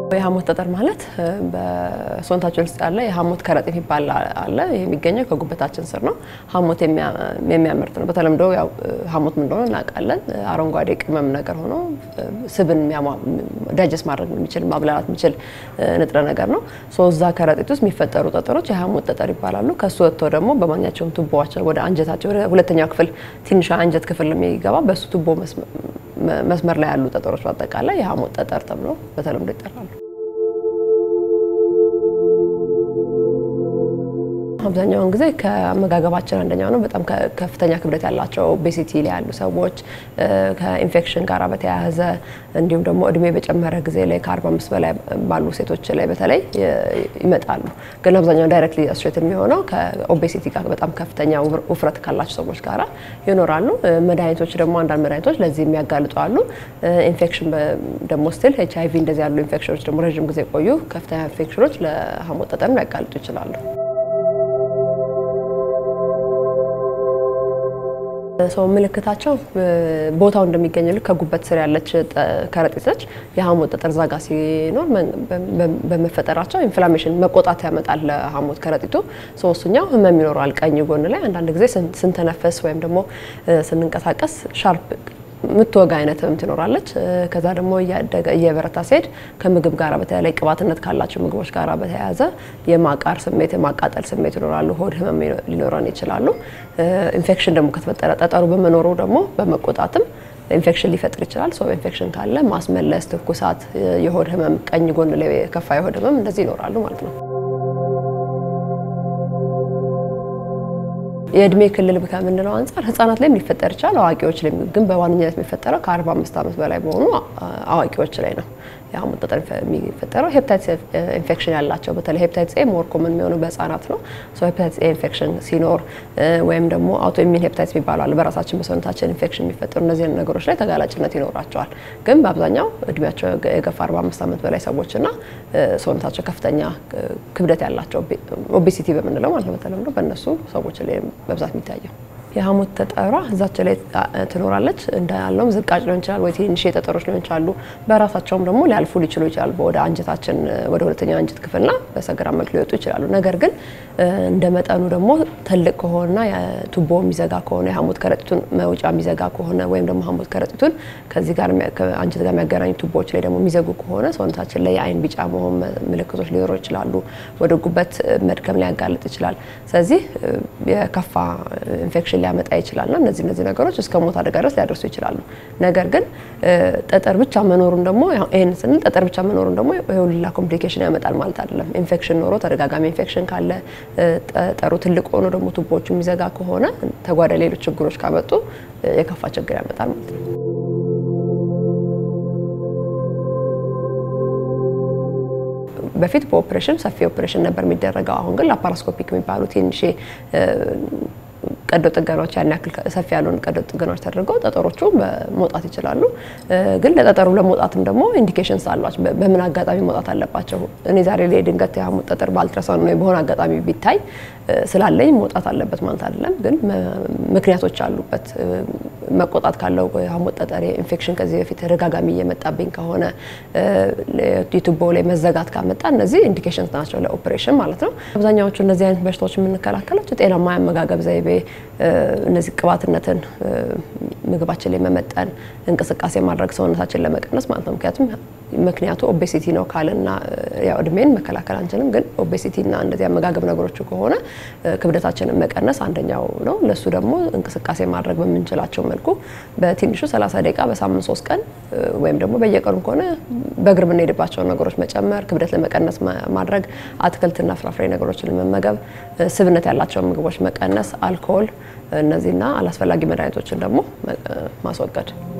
የሐሞት ጠጠር ማለት በሰውነታችን ውስጥ ያለ የሐሞት ከረጢት የሚባል አለ። ይህ የሚገኘው ከጉበታችን ስር ነው። ሐሞት የሚያመርት ነው። በተለምዶ ያው ሐሞት ምን እንደሆነ እናውቃለን። አረንጓዴ ቅመም ነገር ሆኖ ስብን ዳይጀስት ማድረግ የሚችል ማብላላት የሚችል ንጥረ ነገር ነው። እዛ ከረጢት ውስጥ የሚፈጠሩ ጠጠሮች የሐሞት ጠጠር ይባላሉ። ከሱ ወጥቶ ደግሞ በማንኛቸውም ቱቦዋቸው ወደ አንጀታቸው ወደ ሁለተኛው ክፍል ትንሿ አንጀት ክፍል የሚገባ በሱ ቱቦ መስመር ላይ ያሉ ጠጠሮች በአጠቃላይ የሐሞት ጠጠር ተብሎ በተለምዶ ይጠራሉ። አብዛኛውን ጊዜ ከአመጋገባችን አንደኛው ነው። በጣም ከፍተኛ ክብደት ያላቸው ኦቤሲቲ ላይ ያሉ ሰዎች ከኢንፌክሽን ጋር በተያያዘ እንዲሁም ደግሞ እድሜ በጨመረ ጊዜ ላይ ከ45 በላይ ባሉ ሴቶች ላይ በተለይ ይመጣሉ። ግን አብዛኛው ዳይሬክትሊ አሶሼት የሚሆነው ከኦቤሲቲ ጋር በጣም ከፍተኛ ውፍረት ካላቸው ሰዎች ጋር ይኖራሉ። መድኃኒቶች ደግሞ አንዳንድ መድኃኒቶች ለዚህ የሚያጋልጡ አሉ። ኢንፌክሽን ደግሞ ስቲል ኤች አይቪ እንደዚህ ያሉ ኢንፌክሽኖች ደግሞ ረዥም ጊዜ ቆዩ ከፍተኛ ኢንፌክሽኖች ለሐሞት ጠጠር ሊያጋልጡ ይችላሉ። ሰው ምልክታቸው ቦታው እንደሚገኝ ልክ ከጉበት ስር ያለች ከረጢት ነች። የሐሞት ጠጠር ዛጋ ሲኖር በመፈጠራቸው ኢንፍላሜሽን መቆጣት ያመጣል ለሐሞት ከረጢቱ። ሶስተኛው ህመም ይኖረዋል ቀኝ ጎን ላይ አንዳንድ ጊዜ ስንተነፈስ ወይም ደግሞ ስንንቀሳቀስ ሻርፕ ምትወጋ አይነት ህመም ትኖራለች። ከዛ ደግሞ እያደገ እየበረታ ሲሄድ ከምግብ ጋር በተለይ ቅባትነት ካላቸው ምግቦች ጋር በተያያዘ የማቃር ስሜት፣ የማቃጠል ስሜት ይኖራሉ። ሆድ ህመም ሊኖረን ይችላሉ። ኢንፌክሽን ደግሞ ከተፈጠረ ጠጠሩ በመኖሩ ደግሞ በመቆጣትም ኢንፌክሽን ሊፈጥር ይችላል። ሰው ኢንፌክሽን ካለ ማስመለስ፣ ትኩሳት፣ የሆድ ህመም፣ ቀኝ ጎን ላይ የከፋ የሆድ ህመም እንደዚህ ይኖራሉ ማለት ነው። የእድሜ ክልል ከምንለው አንጻር ህጻናት ላይም ሊፈጠር ይችላል። አዋቂዎች ላይ ግን በዋነኝነት የሚፈጠረው ከ45 ዓመት በላይ በሆኑ አዋቂዎች ላይ ነው። የሐሞት ጠጠር የሚፈጠረው ሄፕታይትስ ኢንፌክሽን ያላቸው በተለይ ሄፕታይትስ ኤ ሞር ኮመን የሚሆነው በህጻናት ነው። ሄፕታይትስ ኤ ኢንፌክሽን ሲኖር ወይም ደግሞ አውቶ ኢሚን ሄፕታይትስ የሚባሉ አለ በራሳችን በሰውነታችን ኢንፌክሽን የሚፈጠሩ እነዚህ ነገሮች ላይ ተጋላጭነት ይኖራቸዋል። ግን በአብዛኛው እድሜያቸው የገፋ 45 ዓመት በላይ ሰዎችና ሰውነታቸው ከፍተኛ ክብደት ያላቸው ኦቤሲቲ በምንለው ማለት ነው በተለምዶ በእነሱ ሰዎች ላይ በብዛት የሚታየው የሐሞት ጠጠሯ እዛቸው ላይ ትኖራለች። እንዳለውም ዝቃጭ ሊሆን ይችላል ወይ ትንሽ ጠጠሮች ሊሆን ይችላሉ። በራሳቸውም ደግሞ ሊያልፉ ሊችሉ ይችላሉ። ወደ አንጀታችን ወደ ሁለተኛው አንጀት ክፍልና በሰገራ መልክ ሊወጡ ይችላሉ። ነገር ግን እንደ መጠኑ ደግሞ ትልቅ ከሆነና ቱቦ የሚዘጋ ከሆነ የሐሞት ከረጢቱን መውጫ የሚዘጋ ከሆነ ወይም ደግሞ ሐሞት ከረጢቱን ከዚህ ጋር አንጀት ጋር የሚያገናኙ ቱቦዎች ላይ ደግሞ የሚዘጉ ከሆነ ሰውነታችን ላይ የአይን ቢጫ መሆን ምልክቶች ሊኖሩ ይችላሉ። ወደ ጉበት መድከም ሊያጋልጥ ይችላል። ስለዚህ የከፋ ኢንፌክሽን ሊያመጣ ይችላልና እነዚህ እነዚህ ነገሮች እስከ ሞት አደጋ ድረስ ሊያደርሱ ይችላሉ። ነገር ግን ጠጠር ብቻ መኖሩን ደግሞ ይህን ስንል ጠጠር ብቻ መኖሩን ደግሞ የሁላ ኮምፕሊኬሽን ያመጣል ማለት አይደለም። ኢንፌክሽን ኖሮ ተደጋጋሚ ኢንፌክሽን ካለ ጠጠሩ ትልቅ ሆኖ ደግሞ ቱቦዎቹ የሚዘጋ ከሆነ ተጓዳኝ ሌሎች ችግሮች ካመጡ የከፋ ችግር ያመጣል ማለት ነው። በፊት በኦፕሬሽን ሰፊ ኦፕሬሽን ነበር የሚደረገው። አሁን ግን ላፓራስኮፒክ የሚባሉ ትንሽ ቀዶ ጥገናዎች ያን ያክል ሰፊ ያልሆኑ ቀዶ ጥገናዎች ተደርገው ጠጠሮቹ መውጣት ይችላሉ። ግን ለጠጠሩ ለመውጣትም ደግሞ ኢንዲኬሽንስ አሏቸው። በምን አጋጣሚ መውጣት አለባቸው? እኔ ዛሬ ላይ ድንገት የሐሞት ጠጠር በአልትራሳውንድ ነው በሆነ አጋጣሚ ቢታይ ስላለኝ መውጣት አለበት ማለት አይደለም። ግን ምክንያቶች አሉበት። መቆጣት ካለው የሐሞት ጠጠር ኢንፌክሽን ከዚህ በፊት ተደጋጋሚ እየመጣብኝ ከሆነ የቱቦ ላይ መዘጋት ካመጣ እነዚህ ኢንዲኬሽንስ ናቸው ለኦፕሬሽን ማለት ነው። አብዛኛዎቹ እነዚህ አይነት በሽታዎች የምንከላከላቸው ጤናማ የአመጋገብ ዘይቤ እነዚህ ቅባትነትን ምግባችን ላይ መመጠን፣ እንቅስቃሴ ማድረግ ሰውነታችን ለመቀነስ ማለት ነው። ምክንያቱም ምክንያቱ ኦቤሲቲ ነው ካልና ያው እድሜን መከላከል አንችልም። ግን ኦቤሲቲና እንደዚህ አመጋገብ ነገሮች ከሆነ ክብደታችንን መቀነስ አንደኛው ነው። ለሱ ደግሞ እንቅስቃሴ ማድረግ በምንችላቸው መልኩ በትንሹ 30 ደቂቃ በሳምንት ሶስት ቀን ወይም ደግሞ በየቀኑ ከሆነ በእግር የምንሄድባቸውን ነገሮች መጨመር፣ ክብደት ለመቀነስ ማድረግ፣ አትክልትና ፍራፍሬ ነገሮችን መመገብ፣ ስብነት ያላቸውን ምግቦች መቀነስ፣ አልኮል እነዚህና አላስፈላጊ መድኃኒቶችን ደግሞ ማስወገድ